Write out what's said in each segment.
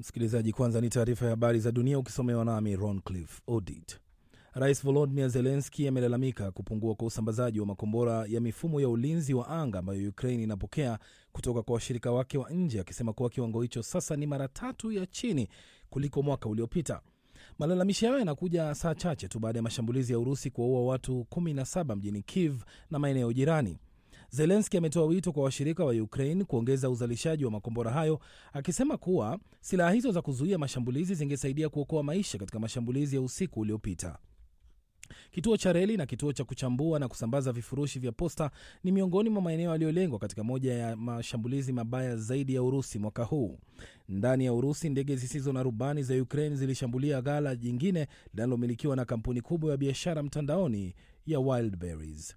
Msikilizaji, kwanza ni taarifa ya habari za dunia ukisomewa nami Roncliffe Odit. Rais Volodymyr Zelensky amelalamika kupungua kwa usambazaji wa makombora ya mifumo ya ulinzi wa anga ambayo Ukraine inapokea kutoka kwa washirika wake wa nje, akisema kuwa kiwango hicho sasa ni mara tatu ya chini kuliko mwaka uliopita. Malalamishi hayo yanakuja saa chache tu baada ya mashambulizi ya Urusi kuwaua watu 17 mjini Kiev na maeneo jirani. Zelenski ametoa wito kwa washirika wa Ukraine kuongeza uzalishaji wa makombora hayo, akisema kuwa silaha hizo za kuzuia mashambulizi zingesaidia kuokoa maisha katika mashambulizi ya usiku uliopita. Kituo cha reli na kituo cha kuchambua na kusambaza vifurushi vya posta ni miongoni mwa maeneo yaliyolengwa katika moja ya mashambulizi mabaya zaidi ya Urusi mwaka huu. Ndani ya Urusi, ndege zisizo na rubani za Ukraine zilishambulia ghala jingine linalomilikiwa na kampuni kubwa ya biashara mtandaoni ya Wildberries.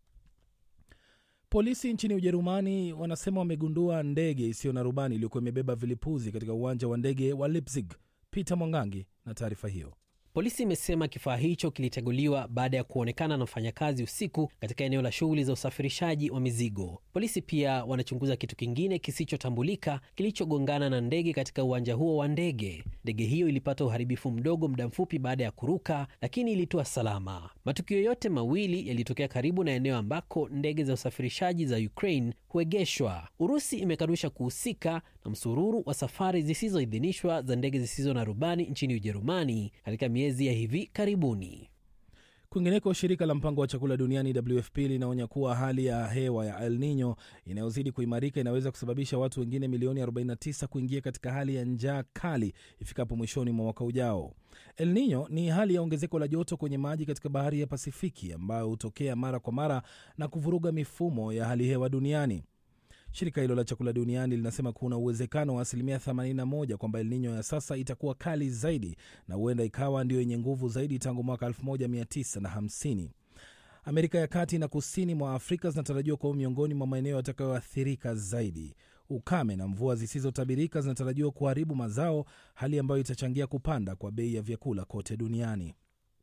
Polisi nchini Ujerumani wanasema wamegundua ndege isiyo na rubani iliyokuwa imebeba vilipuzi katika uwanja wa ndege wa Leipzig. Peter Mwangangi na taarifa hiyo. Polisi imesema kifaa hicho kiliteguliwa baada ya kuonekana na mfanyakazi usiku katika eneo la shughuli za usafirishaji wa mizigo. Polisi pia wanachunguza kitu kingine kisichotambulika kilichogongana na ndege katika uwanja huo wa ndege. Ndege hiyo ilipata uharibifu mdogo muda mfupi baada ya kuruka, lakini ilitua salama. Matukio yote mawili yalitokea karibu na eneo ambako ndege za usafirishaji za Ukraine huegeshwa. Urusi imekanusha kuhusika na msururu wa safari zisizoidhinishwa za ndege zisizo na rubani nchini Ujerumani katika miezi ya hivi karibuni. Kwingineko, shirika la mpango wa chakula duniani WFP linaonya kuwa hali ya hewa ya El Nino inayozidi kuimarika inaweza kusababisha watu wengine milioni 49 kuingia katika hali ya njaa kali ifikapo mwishoni mwa mwaka ujao. El Nino ni hali ya ongezeko la joto kwenye maji katika bahari ya Pasifiki ambayo hutokea mara kwa mara na kuvuruga mifumo ya hali hewa duniani. Shirika hilo la chakula duniani linasema kuna uwezekano wa asilimia 81 kwamba El Nino ya sasa itakuwa kali zaidi na huenda ikawa ndio yenye nguvu zaidi tangu mwaka 1950. Amerika ya kati na kusini mwa Afrika zinatarajiwa kuwa miongoni mwa maeneo yatakayoathirika zaidi. Ukame na mvua zisizotabirika zinatarajiwa kuharibu mazao, hali ambayo itachangia kupanda kwa bei ya vyakula kote duniani.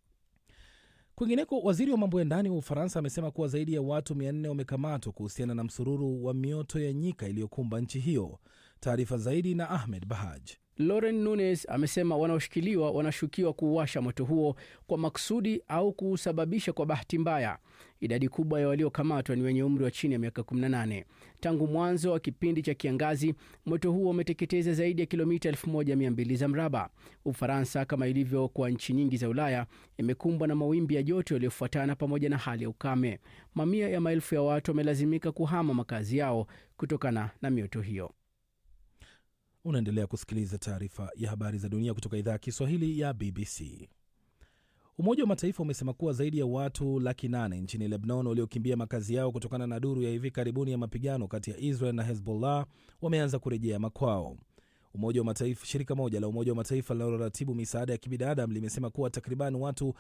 Kwingineko, waziri wa mambo ya ndani wa Ufaransa amesema kuwa zaidi ya watu 400 wamekamatwa kuhusiana na msururu wa mioto ya nyika iliyokumba nchi hiyo. Taarifa zaidi na Ahmed Bahaj. Lauren Nunes amesema wanaoshikiliwa wanashukiwa kuuasha moto huo kwa makusudi au kuusababisha kwa bahati mbaya. Idadi kubwa ya waliokamatwa ni wenye umri wa chini ya miaka 18. Tangu mwanzo wa kipindi cha kiangazi, moto huo umeteketeza zaidi ya kilomita 1200 za mraba. Ufaransa, kama ilivyo kwa nchi nyingi za Ulaya, imekumbwa na mawimbi ya joto yaliyofuatana pamoja na hali ya ukame. Mamia ya maelfu ya watu wamelazimika kuhama makazi yao kutokana na mioto hiyo. Unaendelea kusikiliza taarifa ya habari za dunia kutoka idhaa ya Kiswahili ya BBC. Umoja wa Mataifa umesema kuwa zaidi ya watu laki nane nchini Lebanon waliokimbia makazi yao kutokana na duru ya hivi karibuni ya mapigano kati ya Israel na Hezbollah wameanza kurejea makwao. Umoja wa Mataifa, shirika moja la Umoja wa Mataifa linaloratibu misaada ya kibinadamu limesema kuwa takriban watu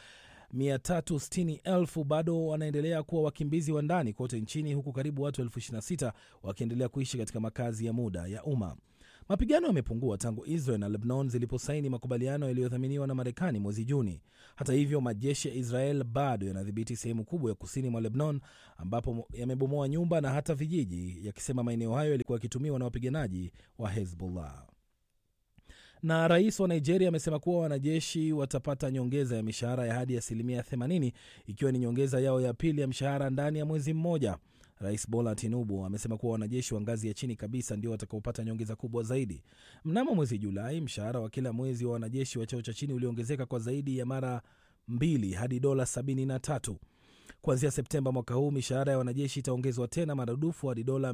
360,000 bado wanaendelea kuwa wakimbizi wa ndani kote nchini huku karibu watu 26,000 wakiendelea kuishi katika makazi ya muda ya umma. Mapigano yamepungua tangu Israel na Lebanon ziliposaini makubaliano yaliyodhaminiwa na Marekani mwezi Juni. Hata hivyo, majeshi ya Israel bado yanadhibiti sehemu kubwa ya kusini mwa Lebanon, ambapo yamebomoa nyumba na hata vijiji, yakisema maeneo hayo yalikuwa yakitumiwa na wapiganaji wa Hezbollah. Na rais wa Nigeria amesema kuwa wanajeshi watapata nyongeza ya mishahara ya hadi asilimia 80 ikiwa ni nyongeza yao ya pili ya mshahara ndani ya mwezi mmoja. Rais Bola Tinubu amesema kuwa wanajeshi wa ngazi ya chini kabisa ndio watakaopata nyongeza kubwa zaidi. Mnamo mwezi Julai, mshahara wa kila mwezi wa wanajeshi wa cheo cha chini uliongezeka kwa zaidi ya mara mbili hadi dola 73. Kuanzia Septemba mwaka huu mishahara ya wanajeshi itaongezwa tena maradufu hadi dola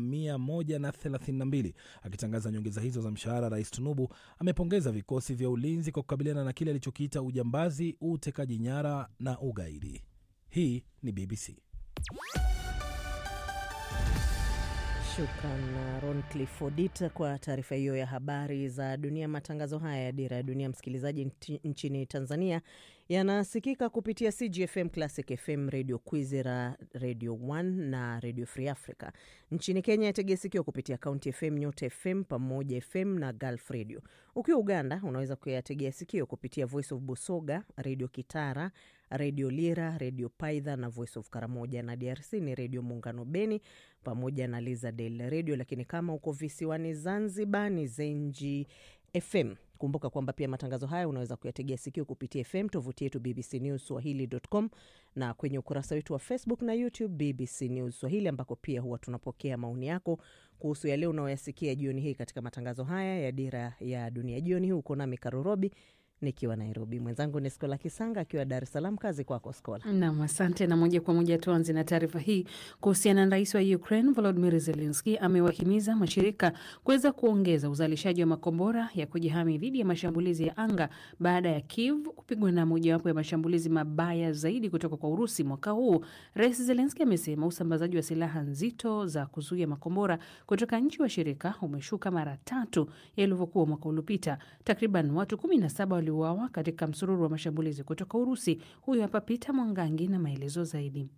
132. Akitangaza nyongeza hizo za mshahara, Rais Tinubu amepongeza vikosi vya ulinzi kwa kukabiliana na kile alichokiita ujambazi, utekaji nyara na ugaidi. Hii ni BBC. Shukran Ron Cliffordit kwa taarifa hiyo ya habari za dunia. Matangazo haya ya Dira ya Dunia, msikilizaji, nchini Tanzania yanasikika kupitia CGFM, Classic FM, Radio Kwizera, Radio 1 na Radio Free Africa. Nchini Kenya yategea sikio kupitia County FM, Nyota FM, Pamoja FM na Gulf Radio. Ukiwa Uganda unaweza kuyategea sikio kupitia Voice of Busoga, Radio Kitara, Redio Lira, Redio Paidha na Voice of Karamoja, na DRC ni Redio Muungano Beni pamoja na Lizadel Redio. Lakini kama uko visiwani Zanzibar ni Zenji FM. Kumbuka kwamba pia matangazo haya unaweza kuyategea sikio kupitia FM, tovuti yetu BBC News Swahili.com na kwenye ukurasa wetu wa Facebook na YouTube BBC News Swahili, ambako pia huwa tunapokea maoni yako kuhusu yale unaoyasikia jioni hii katika matangazo haya ya Dira ya Dunia. Jioni hii uko nami Karurobi nikiwa Nairobi, mwenzangu ni Skola Kisanga akiwa Dar es Salaam. Kazi kwako Skola. Nam, asante. Na moja kwa moja tuanze na taarifa hii kuhusiana na rais wa Ukraine Volodymyr Zelensky amewahimiza mashirika kuweza kuongeza uzalishaji wa makombora ya kujihami dhidi ya mashambulizi ya anga baada ya Kiev kupigwa na mojawapo ya mashambulizi mabaya zaidi kutoka kwa Urusi mwaka huu. Rais Zelensky amesema usambazaji wa silaha nzito za kuzuia makombora kutoka nchi washirika umeshuka mara tatu yalivyokuwa mwaka uliopita. Takriban watu kumi na saba waliuawa katika msururu wa mashambulizi kutoka Urusi. Huyu hapa Pita Mwangangi na maelezo zaidi.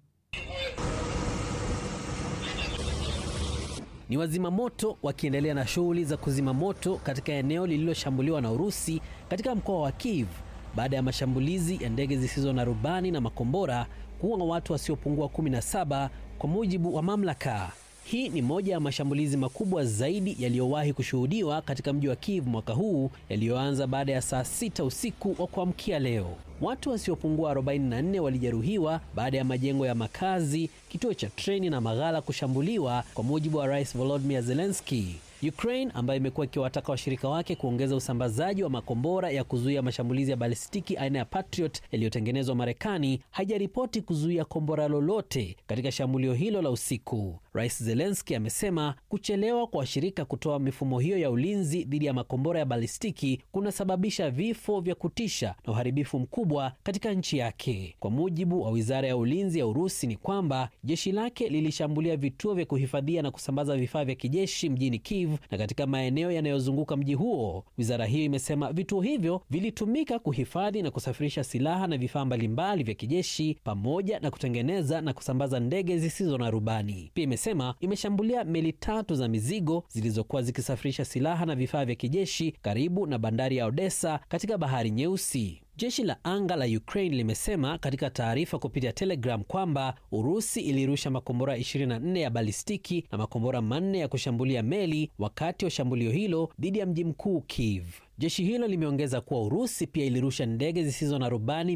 Ni wazima moto wakiendelea na shughuli za kuzima moto katika eneo lililoshambuliwa na Urusi katika mkoa wa Kiev baada ya mashambulizi ya ndege zisizo na rubani na makombora kuua watu wasiopungua 17 kwa mujibu wa mamlaka. Hii ni moja ya mashambulizi makubwa zaidi yaliyowahi kushuhudiwa katika mji wa Kiev mwaka huu, yaliyoanza baada ya saa sita usiku wa kuamkia leo. Watu wasiopungua 44 walijeruhiwa baada ya majengo ya makazi, kituo cha treni na maghala kushambuliwa, kwa mujibu wa Rais Volodymyr Zelensky. Ukraine ambayo imekuwa ikiwataka washirika wake kuongeza usambazaji wa makombora ya kuzuia mashambulizi ya balistiki aina ya Patriot yaliyotengenezwa Marekani haijaripoti kuzuia kombora lolote katika shambulio hilo la usiku. Rais Zelensky amesema kuchelewa kwa washirika kutoa mifumo hiyo ya ulinzi dhidi ya makombora ya balistiki kunasababisha vifo vya kutisha na uharibifu mkubwa katika nchi yake. Kwa mujibu wa wizara ya ulinzi ya Urusi ni kwamba jeshi lake lilishambulia vituo vya kuhifadhia na kusambaza vifaa vya kijeshi mjini Kiev na katika maeneo yanayozunguka mji huo. Wizara hiyo imesema vituo hivyo vilitumika kuhifadhi na kusafirisha silaha na vifaa mbalimbali vya kijeshi pamoja na kutengeneza na kusambaza ndege zisizo na rubani. Pia imesema imeshambulia meli tatu za mizigo zilizokuwa zikisafirisha silaha na vifaa vya kijeshi karibu na bandari ya Odessa katika Bahari Nyeusi. Jeshi la anga la Ukraine limesema katika taarifa kupitia Telegram kwamba Urusi ilirusha makombora 24 ya balistiki na makombora manne ya kushambulia meli wakati wa shambulio hilo dhidi ya mji mkuu Kiev. Jeshi hilo limeongeza kuwa Urusi pia ilirusha ndege zisizo na rubani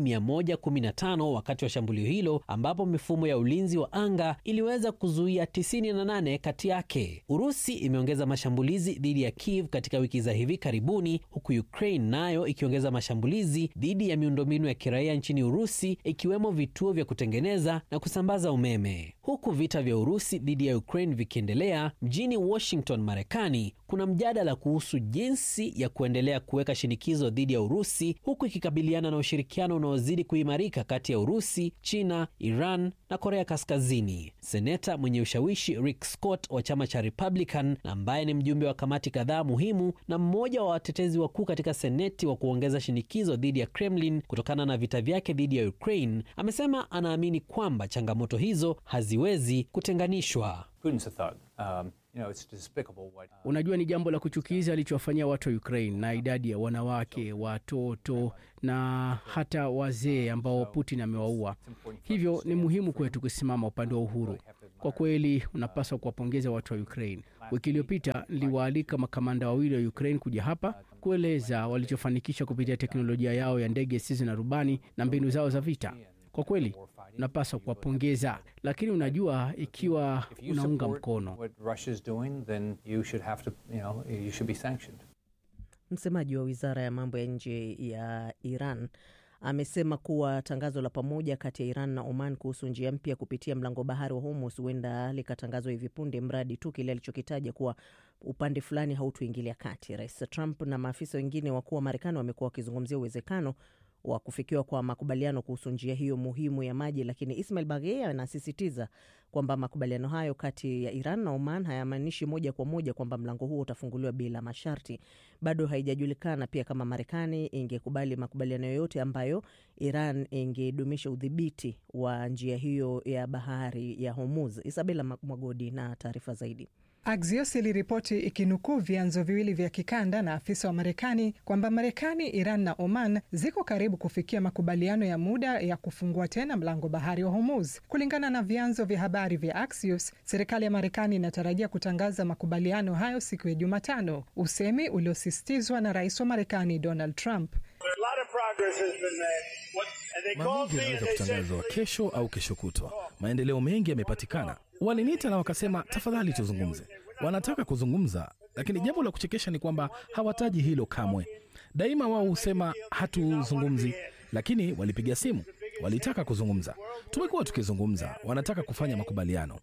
115 wakati wa shambulio hilo, ambapo mifumo ya ulinzi wa anga iliweza kuzuia 98 kati yake. Urusi imeongeza mashambulizi dhidi ya Kiev katika wiki za hivi karibuni, huku Ukraine nayo ikiongeza mashambulizi dhidi ya miundombinu ya kiraia nchini Urusi, ikiwemo vituo vya kutengeneza na kusambaza umeme. Huku vita vya Urusi dhidi ya Ukraine vikiendelea, mjini Washington, Marekani, kuna mjadala kuhusu jinsi ya kuendelea kuweka shinikizo dhidi ya Urusi huku ikikabiliana na ushirikiano unaozidi kuimarika kati ya Urusi, China, Iran na Korea Kaskazini. Seneta mwenye ushawishi Rick Scott wa chama cha Republican na ambaye ni mjumbe wa kamati kadhaa muhimu na mmoja wa watetezi wakuu katika Seneti wa kuongeza shinikizo dhidi ya Kremlin kutokana na vita vyake dhidi ya Ukraine, amesema anaamini kwamba changamoto hizo haziwezi kutenganishwa. Unajua, ni jambo la kuchukiza alichowafanyia watu wa Ukraine na idadi ya wanawake, watoto na hata wazee ambao Putin amewaua. Hivyo ni muhimu kwetu kusimama upande wa uhuru. Kwa kweli, unapaswa kuwapongeza watu wa Ukraine. Wiki iliyopita niliwaalika makamanda wawili wa Ukraine kuja hapa kueleza walichofanikisha kupitia teknolojia yao ya ndege zisizo na rubani na mbinu zao za vita. Kwa kweli unapaswa kuwapongeza, lakini unajua, ikiwa unaunga mkono Msemaji wa wizara ya mambo ya nje ya Iran amesema kuwa tangazo la pamoja kati ya Iran na Oman kuhusu njia mpya kupitia mlango bahari wa Hormuz huenda likatangazwa hivi punde, mradi tu kile alichokitaja kuwa upande fulani hautuingilia kati. Rais Trump na maafisa wengine wakuu wa Marekani wamekuwa wakizungumzia uwezekano wa kufikiwa kwa makubaliano kuhusu njia hiyo muhimu ya maji, lakini Ismail Baghei anasisitiza kwamba makubaliano hayo kati ya Iran na Oman hayamaanishi moja kwa moja kwamba mlango huo utafunguliwa bila masharti. Bado haijajulikana pia kama Marekani ingekubali makubaliano yoyote ambayo Iran ingedumisha udhibiti wa njia hiyo ya bahari ya Hormuz. Isabela Mwagodi na taarifa zaidi. Axios iliripoti ikinukuu vyanzo viwili vya kikanda na afisa wa Marekani kwamba Marekani, Iran na Oman ziko karibu kufikia makubaliano ya muda ya kufungua tena mlango bahari wa Hormuz. Kulingana na vyanzo vya habari vya Axios, serikali ya Marekani inatarajia kutangaza makubaliano hayo siku ya Jumatano, usemi uliosisitizwa na rais wa Marekani Donald Trump. Maamuzi yanaweza kutangazwa kesho au kesho kutwa. Maendeleo mengi yamepatikana. Waliniita na wakasema, tafadhali tuzungumze. Wanataka kuzungumza, lakini jambo la kuchekesha ni kwamba hawataji hilo kamwe. Daima wao husema hatuzungumzi, lakini walipiga simu, walitaka kuzungumza. Tumekuwa tukizungumza, wanataka kufanya makubaliano.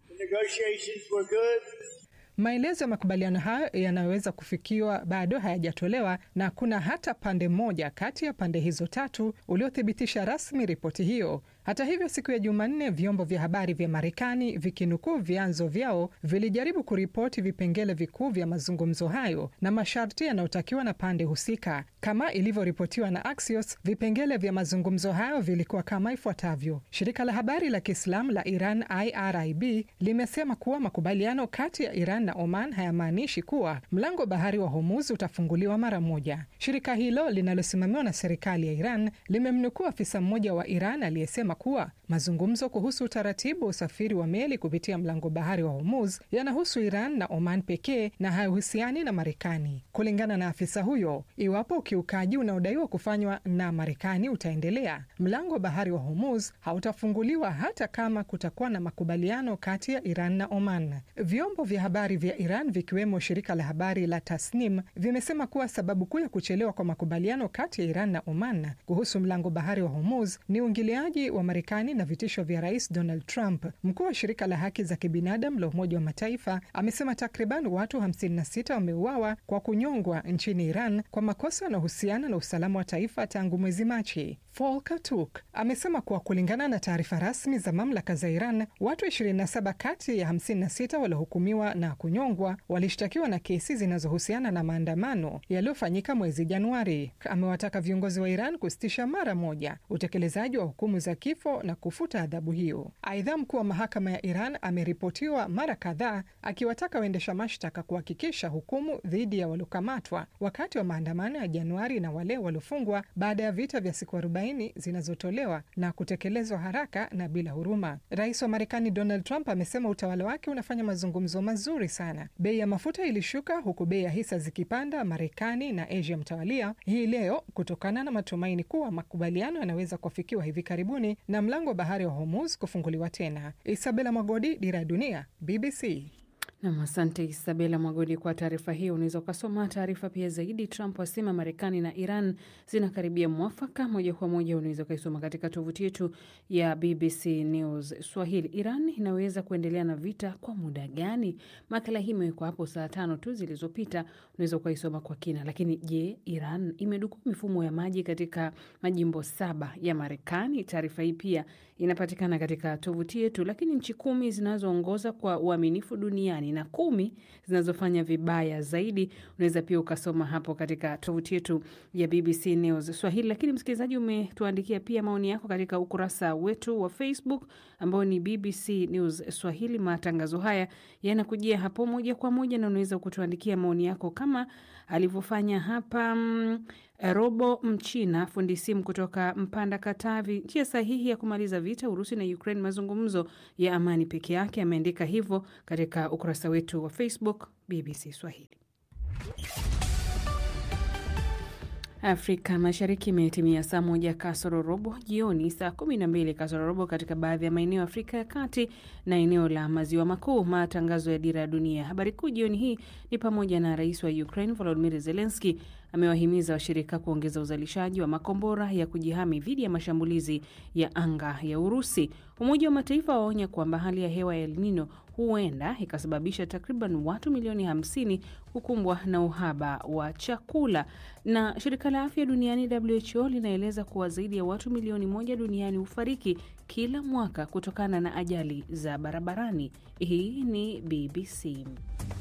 Maelezo ya makubaliano hayo yanayoweza kufikiwa bado hayajatolewa na kuna hata pande moja kati ya pande hizo tatu uliothibitisha rasmi ripoti hiyo. Hata hivyo, siku ya Jumanne, vyombo vya habari vya Marekani vikinukuu vyanzo vyao vilijaribu kuripoti vipengele vikuu vya mazungumzo hayo na masharti yanayotakiwa na pande husika. Kama ilivyoripotiwa na Axios, vipengele vya mazungumzo hayo vilikuwa kama ifuatavyo. Shirika la habari la Kiislamu la Iran IRIB limesema kuwa makubaliano kati ya Iran na Oman hayamaanishi kuwa mlango bahari wa Hormuz utafunguliwa mara moja. Shirika hilo linalosimamiwa na serikali ya Iran limemnukuu afisa mmoja wa Iran aliyesema kuwa mazungumzo kuhusu utaratibu wa usafiri wa meli kupitia mlango bahari wa Hormuz yanahusu Iran na Oman pekee na hayahusiani na Marekani. Kulingana na afisa huyo, iwapo ukiukaji unaodaiwa kufanywa na Marekani utaendelea, mlango wa bahari wa Hormuz hautafunguliwa hata kama kutakuwa na makubaliano kati ya Iran na Oman. Vyombo vya habari vya Iran vikiwemo shirika la habari la Tasnim vimesema kuwa sababu kuu ya kuchelewa kwa makubaliano kati ya Iran na Oman kuhusu mlango bahari wa Hormuz ni uingiliaji wa Marekani na vitisho vya Rais Donald Trump. Mkuu wa shirika la haki za kibinadamu la Umoja wa Mataifa amesema takriban watu 56 wameuawa kwa kunyongwa nchini Iran kwa makosa yanayohusiana na usalama wa taifa tangu mwezi Machi. Volker Turk amesema kuwa kulingana na taarifa rasmi za mamlaka za Iran, watu 27 kati ya 56 waliohukumiwa na kunyongwa walishtakiwa na kesi zinazohusiana na maandamano yaliyofanyika mwezi Januari. Amewataka viongozi wa Iran kusitisha mara moja utekelezaji wa hukumu za kifo na kufuta adhabu hiyo. Aidha, mkuu wa mahakama ya Iran ameripotiwa mara kadhaa akiwataka waendesha mashtaka kuhakikisha hukumu dhidi ya waliokamatwa wakati wa maandamano ya Januari na wale waliofungwa baada ya vita vya siku 40 zinazotolewa na kutekelezwa haraka na bila huruma. Rais wa Marekani Donald Trump amesema utawala wake unafanya mazungumzo mazuri sana. Bei ya mafuta ilishuka huku bei ya hisa zikipanda Marekani na Asia mtawalia hii leo kutokana na matumaini kuwa makubaliano yanaweza kuafikiwa hivi karibuni na mlango wa bahari wa Hormuz kufunguliwa tena. Isabela Mwagodi, Dira ya Dunia, BBC. Nam, asante Isabela Mwagodi kwa taarifa hiyo. Unaweza ukasoma taarifa pia zaidi. Trump asema Marekani na Iran zinakaribia mwafaka. Moja kwa moja unaweza ukaisoma katika tovuti yetu ya BBC News Swahili. Iran inaweza kuendelea na vita kwa muda gani? Makala hii imewekwa hapo saa tano tu zilizopita, unaweza ukaisoma kwa kina. Lakini je, Iran imedukua mifumo ya maji katika majimbo saba ya Marekani? Taarifa hii pia inapatikana katika tovuti yetu. Lakini nchi kumi zinazoongoza kwa uaminifu duniani na kumi zinazofanya vibaya zaidi, unaweza pia ukasoma hapo katika tovuti yetu ya BBC News Swahili. Lakini msikilizaji, umetuandikia pia maoni yako katika ukurasa wetu wa Facebook ambao ni BBC News Swahili. Matangazo haya yanakujia hapo moja kwa moja, na unaweza kutuandikia maoni yako kama alivyofanya hapa mm, Robo Mchina, fundi simu kutoka Mpanda, Katavi. Njia sahihi ya kumaliza vita Urusi na Ukraine, mazungumzo ya amani peke yake. Ameandika hivyo katika ukurasa wetu wa Facebook BBC Swahili. Afrika Mashariki imetimia saa moja kasoro robo jioni, saa kumi na mbili kasoro robo katika baadhi ya maeneo ya Afrika ya Kati na eneo la Maziwa Makuu. Matangazo ya Dira ya Dunia. Habari kuu jioni hii ni pamoja na rais wa Ukraine Volodymyr Zelensky amewahimiza washirika kuongeza uzalishaji wa makombora ya kujihami dhidi ya mashambulizi ya anga ya Urusi. Umoja wa Mataifa waonya kwamba hali ya hewa ya El Nino huenda ikasababisha takriban watu milioni 50 kukumbwa na uhaba wa chakula. Na shirika la afya duniani WHO linaeleza kuwa zaidi ya watu milioni moja duniani hufariki kila mwaka kutokana na ajali za barabarani. Hii ni BBC.